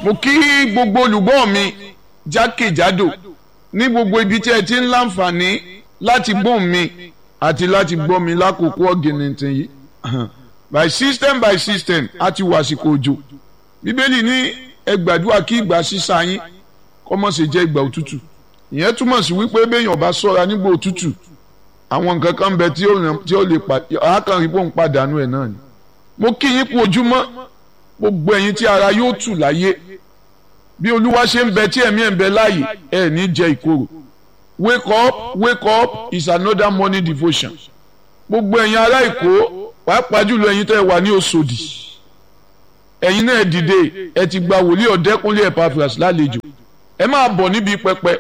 mo kí gbogbo olùgbọ́ mi jákèjádò ní gbogbo ibi tí ẹ ti ń láǹfààní láti gbọ́ mi àti láti gbọ́ mi lákòókò ọ̀gìnìntìn yìí by system by system a ti wà àsìkò òjò bíbélì ní ẹ gbàdúrà kí ìgbà sísá yín kó má ṣe jẹ́ ìgbà òtútù ìyẹn túmọ̀ sí wípé béèyàn bá ṣọ́ra nígbà òtútù àwọn nǹkan kan bẹ tí ó lè àákànrí pò ń pàdánù ẹ̀ náà ni mo kí yín kú ojúmọ́ gbogbo ẹ̀yin tí ara yóò tù láyé bí olúwa ṣe ń bẹ tí ẹ̀mí ẹ̀ ń bẹ láàyè ẹ̀ ní jẹ ìkorò wake up wake up is another morning devotion gbogbo ẹ̀yin ará èkó pàápàá jùlọ ẹ̀yin tẹ́ ẹ wà ní Òṣòdì ẹ̀yin náà dìde ẹ ti gba wòlíì ọ̀dẹ́kúnlé Epaphras lálejò ẹ máa bọ̀ níbi pẹpẹ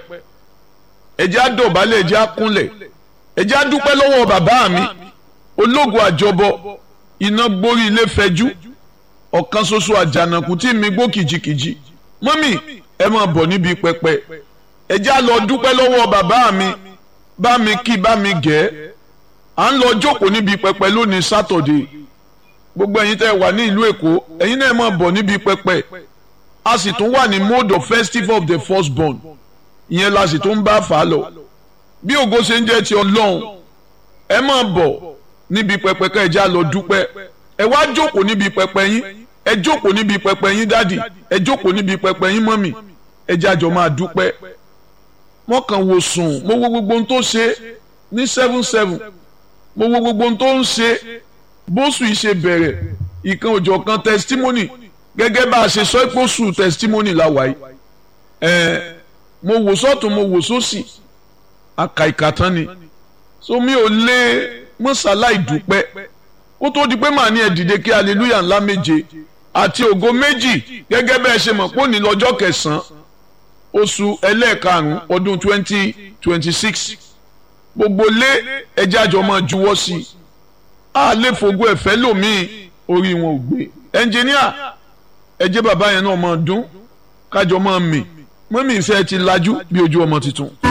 ẹ jẹ́ á dọ̀bálẹ̀ ẹ jẹ́ á kúnlẹ̀ ẹ jẹ́ á dúpẹ́ lọ́wọ́ bàbá mi ológo àjọbọ iná gbórí ilé fẹjú ọ̀kan ṣoṣo àjànàkú tí mi gbó kìjikìji mọ́mì ẹ máa bọ̀ níbi pẹpẹ ẹ já lọ dúpẹ́ lọ́wọ́ bàbá mi bá mi kí bá mi gẹ̀ ẹ́ à ń lọ jókòó níbi pẹpẹ lónìí sátọ̀dé gbogbo ẹ̀yin tẹ́ wà ní ìlú èkó ẹ̀yin náà máa bọ̀ níbi pẹpẹ a sì tún wà ní mode of festival of the firstborn ìyẹn la sì tún bá fà á lọ bí ògo ṣe ń jẹ́ ti ọlọ́run ẹ máa bọ̀ níbi pẹpẹ ká ẹ já lọ dúpẹ́ ẹ wá jókòó níbi pẹpẹ yín ẹ jókòó níbi pẹpẹ yín dádì ẹ jókòó níbi pẹpẹ yín mọ́mì ẹ jájọ máa dúpẹ́ wọ́n kàn wò sùn mo wo gbogbo ohun tó ṣe ní seven seven mo wo gbogbo ohun tó ń ṣe bóṣù yìí ṣe bẹ̀rẹ̀ ìkan òjọ̀ kan testimony gẹ́gẹ́ bá a ṣe sọ pé oṣù testimony la wáyé ẹ̀ mo wò sọ́tún mo wò sósì aka ìkàtán ni so mi ò lè mọ́sálá ìdúpẹ́ kó tó di pé màá ní ẹ dìde kí hallelujah ńlá méje àti ògo méjì gẹ́gẹ́ bẹ́ẹ̀ ṣe mọ̀ pé òní lọ́jọ́ kẹsàn-án oṣù ẹlẹ́ẹ̀karùn-ún ọdún twenty twenty six gbogbo lé ẹjẹ́ àjọ máa juwọ́ sí i a lè fògo ẹ̀fẹ́ lòmíì orí wọn ò gbé ẹnjìníà ẹjẹ́ bàbá yẹn náà máa dún kájọ máa mì mọ́mí ìfẹ́ ti lajú bí ojú ọmọ tuntun.